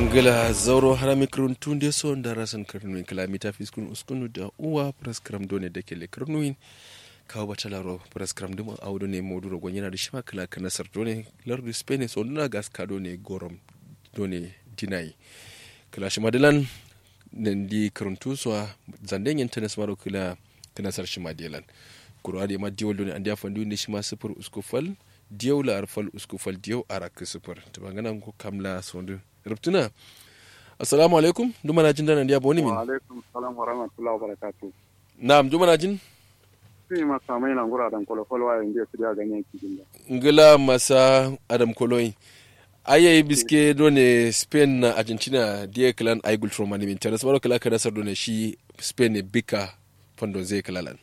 ngila zauro harami kirun tunde so ndara san kirnuin kilomita fiskun uskunu da uwa praskram done da ke le kirnuin kawo bata laro praskram duma audo ne moduro gon yana da shima kala kana sar done lardu spain so nduna gas ka done gorom done dinai kala shima dilan nan di kirun tuso zanden yin tennis maro kila kana sar shima dilan kuro ade ma diwol done andi afandu ne shima sifur uskufal diyaw la arfal uskufal diyaw arak sifur to bangana ko kamla sondu rubtuna assalamu alaikum duma na jin dana ndiya boni min wa alaikum salam wa rahmatullahi wa barakatuh na'am duma na jin sai ma samai na ngura dan kolo kolo wa indiya su da ganyen cikin da ngila masa adam koloi ayayi biske done spain na argentina dia clan ay gul from mani min teres maro kala kada sar done shi spain ne bika fondo zai kalalan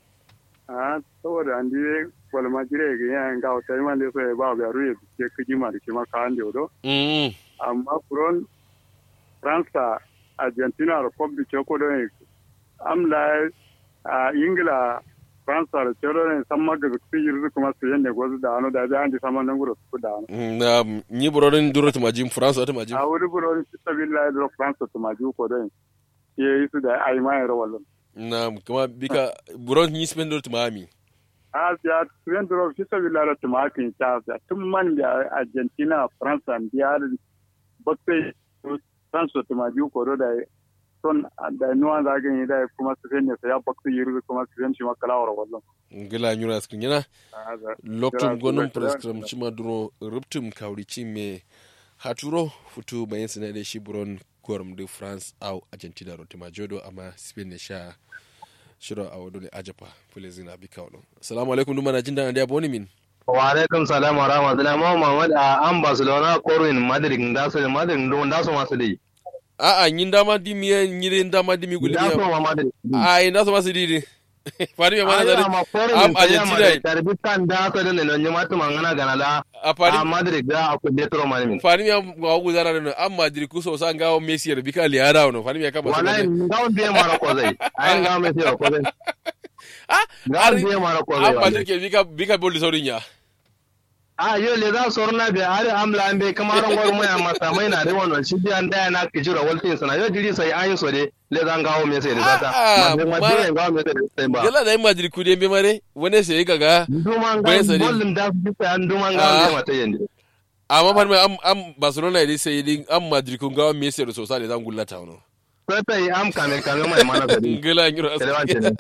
a saboda an dire wala ma jire ga yan ga wata man da sai ba ba ruye ke kiji ma da kima ka ande odo mm amma furon fransa argentina republic ko do amla a ingila fransa da cero ne san maga su yi kuma su yanne gozu da ano da da an di saman nan gura su da ano na ni burorin duro ta majin france ta majin a wuri buron su billahi da fransa to maju ko do ye yi su da ai mai rawalon na kuma bika buron ni spain duro ta miami Asia, tuyen duro fi sabi lara tumakin ta Asia, tun man da Argentina, France, biyar bakwai France tumaji koro da son da nuwan zagin yi da kuma su fenye sa ya bakwai yi kuma su fenye ma kalawar wallon. ngila nyura skin yana loktum gonum prescrum chima duro ruptum kawrici me haturo futu bayan sinade shi buron gorum de france au argentina ro tima jodo amma spain ne sha shiro a wadole ajapa fulezin abi kawlo assalamu alaikum duma na jin dana dia boni min wa alaikum salam wa rahmatullahi ma Muhammad a an Barcelona Corwin Madrid da su Madrid don da su masu dai a a yin dama di mi yin dama di mi guli da su ma Madrid a yin da su masu di fari me mana zari am argentina tarbi kan da su da ne ne matu mangana ganala a fari a Madrid da aku de tro mani min fari me ga gu zara no am madrid ku so san ga messi ya bika liara no fari me ka ba wallahi ngawon biye mara ko zai ai ngawon me sai ko zai ah ngawon biye mara ko zai am madrid ke bika bika bol saurin ya a yo le za su rna be are amla ambe kamaran gwar mu ya masa mai na da wannan shi biyan da na ki jira waltin sana yo jiri sai an yi so de le zan gawo me sai da zata Ah, ma ma- ma gawo me sai da sai ba gala da madrid ku dembe mare wani sai ga ga duman Bai ga sani. bollin da su bisa an duman Ah. ga me mata yende amma fari me am am barcelona ne sai din am madrid kun ga messi da sosa da zan gullata wono sai sai am kame kame mai mana sadi ngala ngiro Kele wance ne.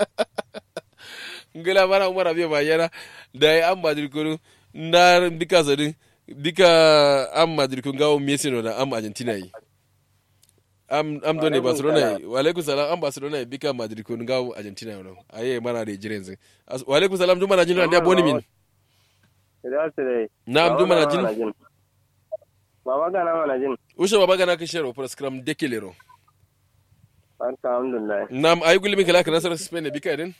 ngala mara umar abiya bayana da ya am madrid kun na bika zadin bika am madrid kun ga messi no da am argentina yi am am done Alaikum barcelona salam. yi wa alaikum salam am barcelona yi bika madrid kun ga argentina no aye mana da jiren zin As- wa alaikum salam duma na jin da boni min Idan su dai. na'am duma na jin Baba gana mana jin. ushe baba gana ka shero for scrum dekelero Barka alhamdulillah. nam ayi gulmi kala kana sar spain bika din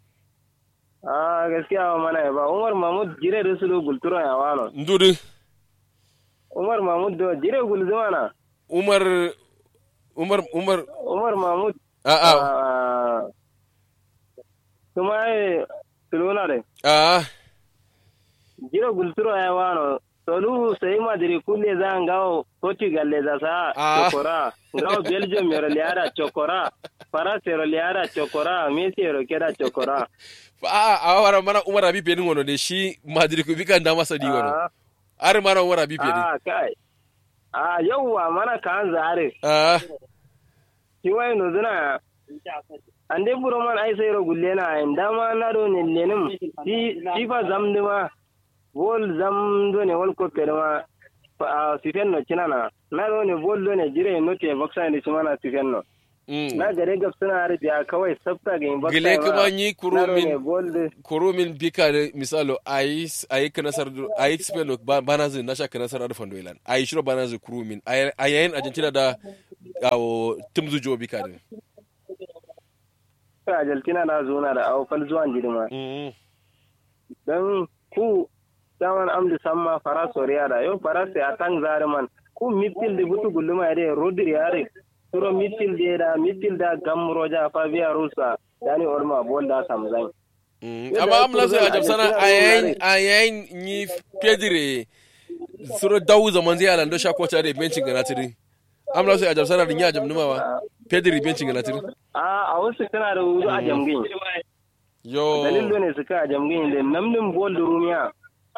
Ah gaskiya ba mana ba Umar Mahmud jire da sulu gulturo ya wano. ndudu Umar Mahmud do jire gulzuma na. umar umar umar Umar Mahmud. a a ah, Kuma ai suluna dai. a Jire gulturo ya wano. Solu sai madiri kulle za an gawo Portugal le za sa Ah. chokora. Gawo Belgium yoro liara chokora. Faransa yoro liara chokora. Messi yoro keda chokora. a a wara mana umar abi pedin wono de shi madrid ku bika nda masa di wono Ah. are mana umar abi pedin Ah, kai. Ah, yauwa mana kan zare. a Shi wai no zuna. Ande buro man ai sai ro gulle na en dama na do ne lenim. Di di fa zam de ma. Wol zam do ne wol ko pere ma. Fa sifen no cinana. Na do ne bol do ne jire no te baksa ne cimana sifen no. Na gare gab suna arabiya kawai sabta ga in baksa. gile ma. kuma yi Na do ne kurumin bol de. kurumin bika da misalo ayi ayi kanasar ayi spain ba bana zin na sha kanasar da fando ilan ayi shiro bana zin kurumin ayi yayin argentina da awo tumzu jo bika din Ka Argentina na zo na da awfal zuwan jirma. Mm. don ku daman amdi samma fara soriya da yau fara sai a tan zariman ku mitil da butu gulluma ya dai rodri yare turo mitil da da mitil da gamro ja fa biya rusa dani orma bol da samzan Mm, amma am lasu a jamsana a yayin a yayin ni pedire suro dawu zaman zai alando sha kwata da bencin gana tiri amla sai ajab sana dinya ajab numa wa pedri bencin galatir a a wasu kana da wuri a jamgin yo dalil ne suka a jamgin da namnin bol da rumiya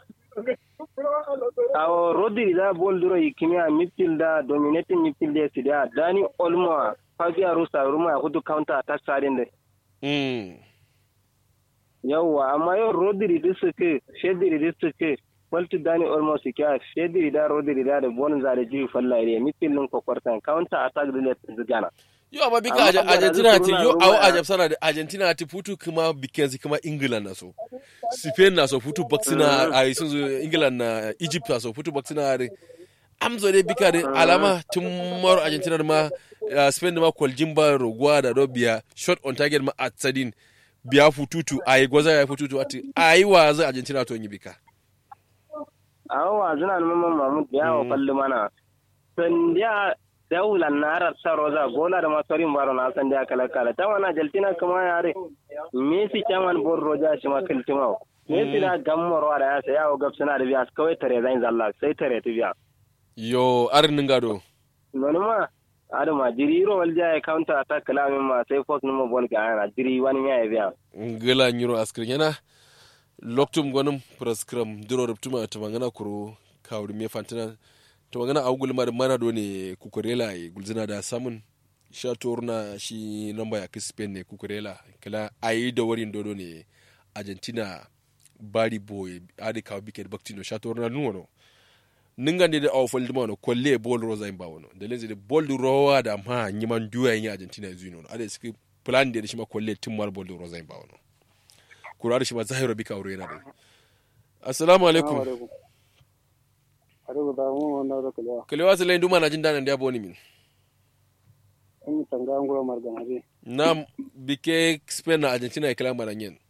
awo rodri da bol duro yikimiya midfield da dominating midfield da su da dani olmo fabia rusa ruma hudu counter attack sadin da mm yawwa amma yau rodri da suke shedri da suke walti dani olmo su kya shedri da rodri da da bonus da jiri fallare midfield din kokwartan counter attack da ne zigana yo amma bika Amma Aja- saboda argentina su ti suna yo ruwa awo ya- ajab sana da argentina ti futu kuma bikenzi kuma england na so spain na so futu baksina a sun zo england na egypt na so futu baksina da amzo dai bika da alama tun maro argentina da ma uh, spain da ma kwaljin ba roguwa da do biya shot on target ma at sadin biya fututu a yi gwaza ya fututu ati a yi wa zai argentina to yi bika awa zina mamman mahmud ya wa falli mana sandiya daulan na harar sa roza gola da masorin baro na san da kala kala ta wana jaltina kuma yare messi chaman bor roja shi ma kiltima messi da gammoro da ya sai yawo gab suna da biya kawai tare zan zalla sai tare ta biya yo arin gado noni ma adama jiri ro walja ya counter attack kala min ma sai fox numa bol ga ana jiri wani ya biya ngila nyiro askrin yana loktum gonum praskram duro ruptuma tamangana kuro kawri me fantina tamangana awgul mar mana do ne kukurela e gulzina da samun sha torna shi namba ya kispen ne kukurela kala ayi da warin dodo ne argentina bari boy adi kaw biket baktino sha torna nuwono ningande da aw foldi mawno kolle bol rosa en bawono de lenzi de bol du rowa da ma nyiman duya yin argentina e zuino ade ski plan de shima kolle timmal bol du rosa en bawono kurari shima zahiro bika wuro yana da assalamu alaikum Arugu da mu wanda da kula. kalewa sile nduma na jin danan da boni min In tanga ngura margana bi. na bike spain na argentina e kala mara nyen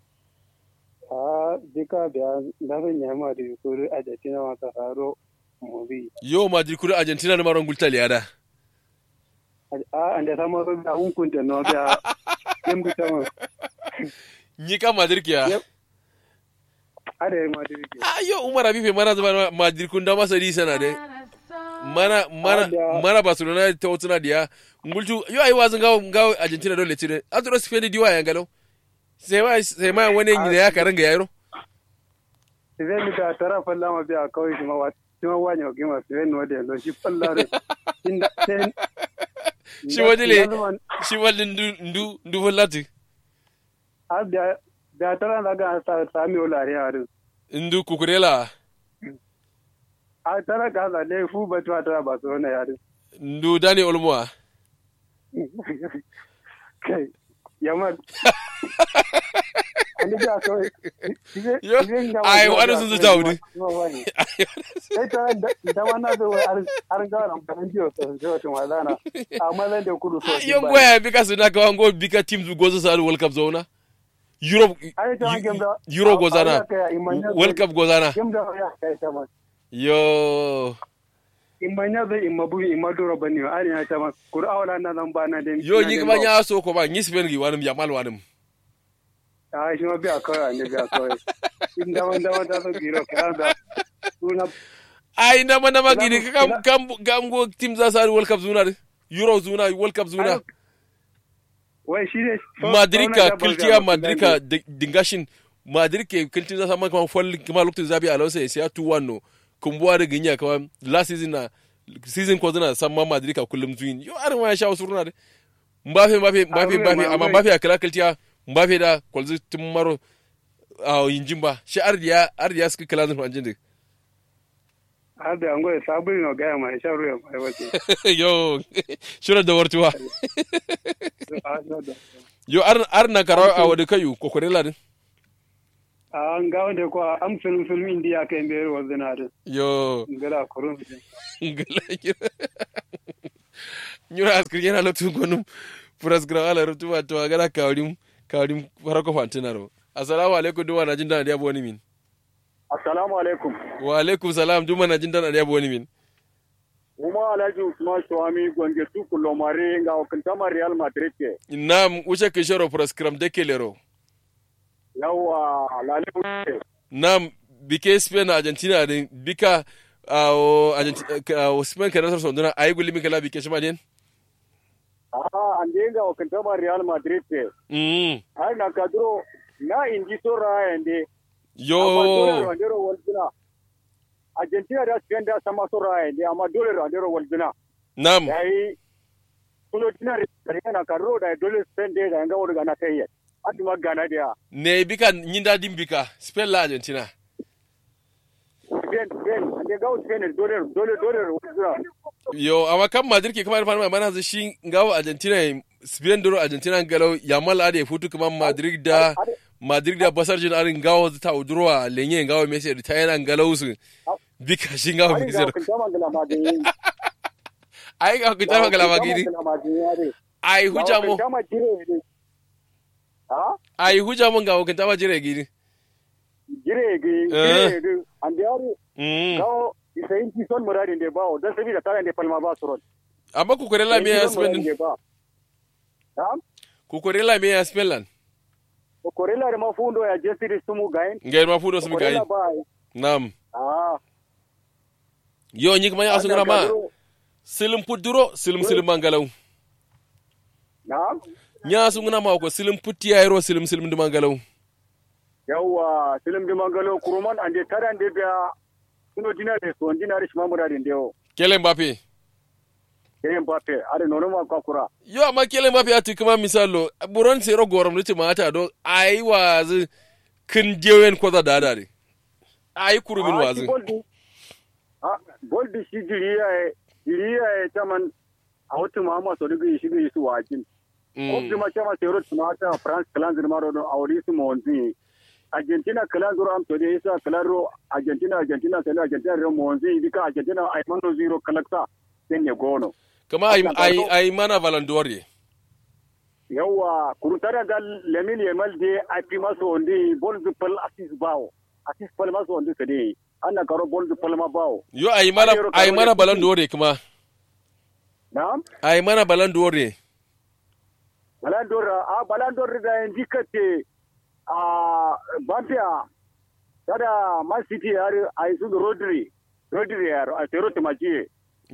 A dika da da ban yama da yukuri a jatina mata haro mu bi. yo ma dir kuri argentina na maron gulta liada A anda sama so da hun kunta no da kem bi tama. nyi ka madrid kiya Yep. Are ma da yake. ah yo umar abife mana zama madrid kun da masa di sana de mana mana Ada. mana barcelona ta wutuna diya ngultu yo ai wazin gawo gawo argentina dole tire atro spain diwa ya galo sai ma sai ma wani ne ya karanga yaro Idan mi da tara falla ma biya kawai kuma wa kuma wani o gima sai no da lo shi falla re. Inda sen shi wajile shi wajin ndu ndu ndu volati a da da tara da ga sa sami olare harin. ndu kukurela A tara ga da le fu ba ta tara ba so na yarin. ndu dani olmoa kai yamma ani ga so Yo, ai, wani sun zuta wuri. sai ta da wannan da ar ga ran ban jiyo so so to wadana amma zan da kudu so yon goya bika suna kawa ngo bika teams gozo sa world cup zona europe ai ta game da euro gozana world cup gozana game da ya kai ta ma yo imanya da imabu imadoro bani ari ya ta ma qur'ana na nan bana da yo nyi kuma nya so ko ba nyi spen gi wanum yamal wanum ai shi ma biya kawai ne biya kawai inda wanda wanda so giro kana da suna ai na mana magini kam kam kam go team za sa world cup zuna de euro zuna world cup zuna wai shi ne madrid ka kiltiya madrid ka dingashin madrid ke kiltin za sa man kuma fol kuma lokacin zabi alonso ya siya 2-1 no kumbuwa da ginya kawai last season na season ko zana san ma madrid ka kullum zuyin yo arin ma ya sha wasu runa de mbafe mbafe mbafe mbafe amma mbafe a kala kiltiya mbafe da kwalzi tun maro a yinjin ba shi ardiya ardiya suka kala zan fanjin da har da angoya sabuli no gaya mai shan ruwa mai wace yo shura da wartuwa yo ar ar na karawa a wadi kayu kokorela din a an ga wanda ko am film film indiya kai be ro zina da yo ngala kurun ngala nyura askri yana lotu gonum furas gra ala rutu wa to agara kawrim kawrim farako fantinaro assalamu alaikum duwa na jin dan da boni min assalamu alaikum wa alaikum salam duwa na jin dan da boni min kuma alhaji usman shawami gonge tu kulomare nga okintama real madrid ke nam uche kishoro furas kram de kelero yawa lale nam bike spain argentina din bika awo awo spain ka nasar sonduna ayi gulli mi kala bike shima den Ah, ande ga wakanta ma Real Madrid te. mm Ai na kadro na inji so ra ande. yo Randero Waldina. Argentina da Spain da sama so ra ande amma dole Randero Waldina. nam Yayi kulo tina re na kadro da dole Spain de da nga wurga na kai. Ati ma gana dia. ne bika nyinda dim bika spain la argentina Spain Spain ande ga Spain dole dole dole Waldina. yo amma kan madrid ke kamar fara mana zai shi ngawo argentina spain doro argentina galau yamal ade futu kuma madrid da madrid da basar jin arin ngawo ta udurwa lenye ngawo messi da tayana galau su bika shi ngawo Ai bika ga zero wakanta ma gala ma de. ai ga ku tafa gala magidi ai huja mu Wakanta ma jire ne. Ah? ai huja mun ga wakanta ma jire gidi Jire ge Eh. jire ge ande ari mm gawo isayin ki son muradin da bawo dan sabida tare da palma ba su ron. amma ku kore la me ya spain din ba. Na'am. ku kore la me ya spain lan Ko korela da mafundo ya jesiri sumu gain. ngai ma fudo su mi kai Korela ba. nam Ah. yo nyi kuma ya sun ma silim puduro silim silim mangalau Na'am. nya sun ma ko silim putti ya ro silim silim di mangalau Yawwa silim di mangalo kuruman ande tare ande biya suno dina de so dina rish mamuradin da yau. kele mbappe Kayen Mbappe, are nono ma kakura. yo amma kele mbappe ya tu kuma misalo buron sero gorom riti mata do ai wazi kin jewen ko da dada de ai kurumin Ah, wazi shi Boldi. Ah, Boldi shi jiriya ya jiriya ya taman a wata mama so dugu shi ga su wakin. Ko Mm. kuma chama sero tumata France clan zirmaro do awri su monzi. Argentina clan zuro am to de isa claro Argentina Argentina sai Argentina ro monzi dika Argentina ay mano zero kalaksa sai ne gono. kama ai ai ai mana valandore Yawa kurutara da Lamine Yamal de a fi maso ondi bol du pal assist bawo. Assist pal maso ondi sade. Anna karo bol du pal ma bawo. yo ai mana Ai, ai Ronaldo mana ne. valandore kuma Na'am. ai mana valandore Balandor a Balandor da indikate a Bambia tada Man City har a su Rodri Rodri yar a tero tumaji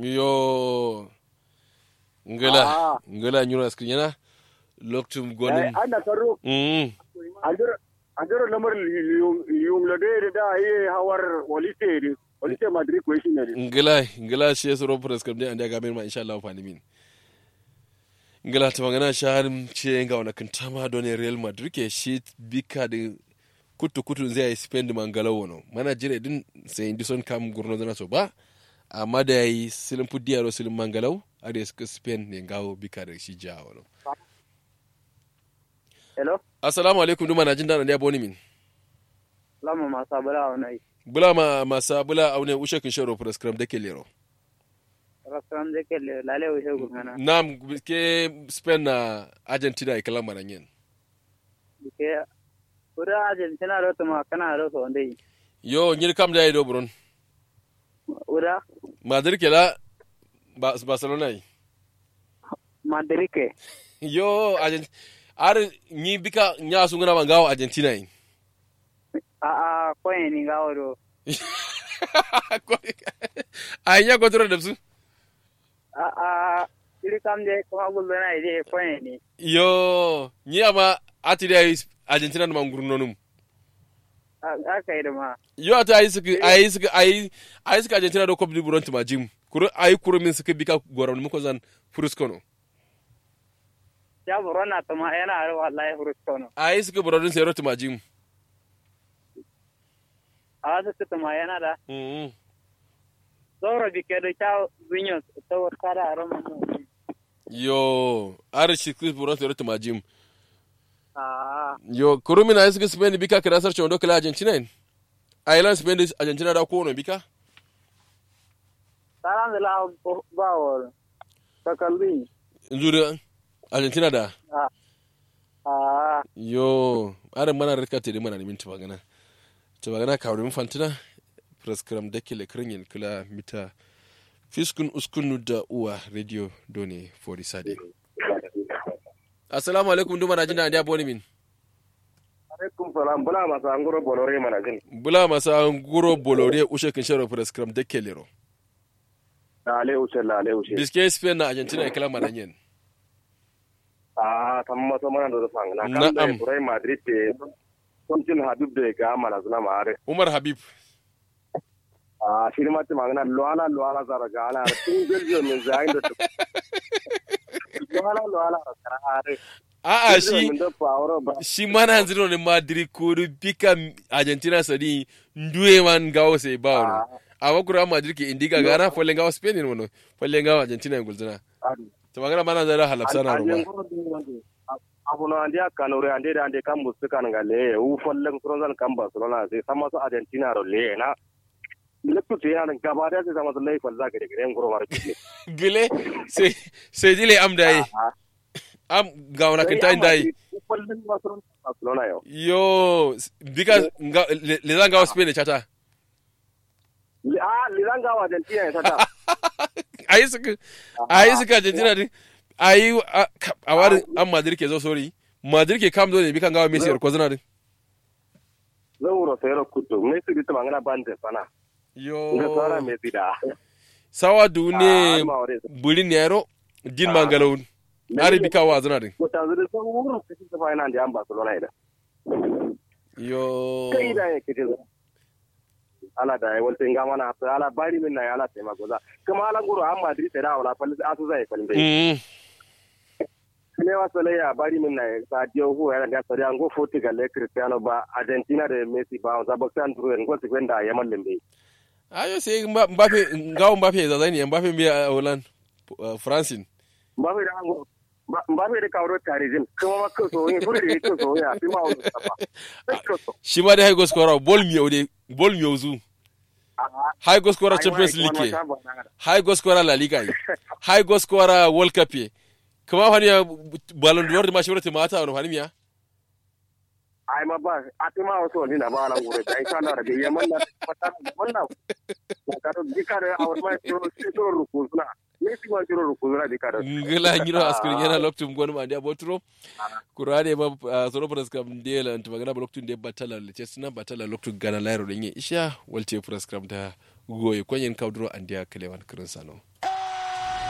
yo ngala Ah. ngala nyura skrinyana loktum eh gonin anna karo mm andur andur lamar yung lade da yi hawar walite walite Madrid ko shi ne ngala ngala shi yasro press kam de anda ga ma insha Allah fani min ngala ta magana shahar ce ga wani kantama don Real Madrid ke shi bika da kutu kutu zai yi spend mangala wono mana jire din sai indi son kam gurno zana so ba amma da yayi silin pudiyaro silin mangalau a da suka spend ne gawo bika da shi ja wono hello assalamu alaikum duma na jin dana da boni min lama ma sabala onai bula ma masa bula aune ushe kin sharo prescribe da ke lero restaurant de ke lale o he gumana nam ke spend na argentina e kala maranyen ke pura Argentina ro tuma kana ro so ndai yo nyir kam da do bron ura madrid ke la Ba- barcelona yi Madrid ke yo argent ar ni bika nya su ngana mangawo argentina yi a a koyen ni gawaro ai nya kontrol da su a a iri kam de kuma gulbe na ide koyen ni yo ni ama ati da yi argentina da mangurno num aka yi da ma yo ata ayi suka ayi suka ayi ayi suka argentina do kopi buron tuma jim kuro ayi kuro min suka bika goram mu ko zan fruskono ya burona tuma yana har wallahi hurustono ayi suka buron sai ro tuma jim a wasu tuma yana da mm zoro bike da ta winyo ta wata da rama mu yo ar shi kus buron sai ro tuma jim a yo kuro min ayi suka spain bika kada sar chondo kala argentina in Ireland Spain da Argentina da kowane bika? taran da la ba wol ta kalbi Injuri Argentina da? a a Yo, arin mana rika te mana nemin tabagana. Tabagana ka wurin fantina, praskram da ke lekirin yin kula mita fiskun uskunu da uwa radio done for the sade. Assalamu alaikum duma na jina da boni min. alaikum salam bula masa anguro bolore mana jin bula masa nguro bolore ushe kin sharo prescribe de kelero ale ushe la ale ushe biske spain na argentina kala maranyen a tamma so mana do fang na kan da Na'am. Real Madrid te son cin habib de ga mana zuna mare umar habib a shi ma ta magana luala luala zara ga ala tun belgium min zai da luala luala kara are a a shi min da power ba shi mana hanziro ne madrid ko bika argentina sadi nduwe man gawo sai ba wono awa kura madrid ke indiga gana folle gawo spain ne wono folle gawo argentina ngulzina to magana mana zara halapsana roma abu no andi kanore andi da andi kam musu kan ga le u fallen kronzan kam barcelona sai sama su argentina ro le na lekku te yan gaba da sai sama su lai falla gare gare ngoro war ki gile sai sai dile am dai am gawo na kinta indai u fallen barcelona yo yo because nga, le, le zanga gawo spain ne chata ah liranga wa argentina ya sata ayi suka ayi suka argentina din ayi a- ka- a wari an madrid ke zo sorry madrid ke kam zo ne bikan gawo messi ko zana din zauro sai ro kutu me su bitu mangana bande sana nga sara yo me sida sawa du ne Ah, ma ore bulin nero din mangalon ari bika wa zana din ko tanzuri so wuro sai su fa ina andi am barcelona ida yo kai da yake ce ala da ya walta nga mana ta ala bari min na ala tema goza kuma ala nguru an madrid da wala fal asu zai fal bai mm ne wa sale ya bari min na sa dio hu ya da sare ango portugal le cristiano ba argentina da messi ba za ba san duro ngo ti gwenda ya mallin bai ayo sai Mba- mbappe gawo mbappe za zani mbappe mi a holland uh, francine ba bai da ango ba bai da kawo tarizin kuma ma ko so yin fure ko so ya fi ma wani safa ko so shi ma da haigo skora bol mi ode bol mi ozu haigo skora champions league ke haigo skora la liga yi haigo skora world cup ye kuma fani ya ballon d'or da mashi wurta mata wani fani miya ai ma ba a ti ma wasu wani na ba ala nguru da ita na da yaman na mata wannan ka to dikare a wani ma to to rukuzuna ne si ma to rukuzuna dikare ngila ngiro askuri yana loktum gonu ma dia botro kurade ba uh, soro pras kam de la ntuma gana loktum de batala le chesna batala loktum gana lairo de nye isha walte pras kam da goye kwenyen kawdro andia kelewan kirin sano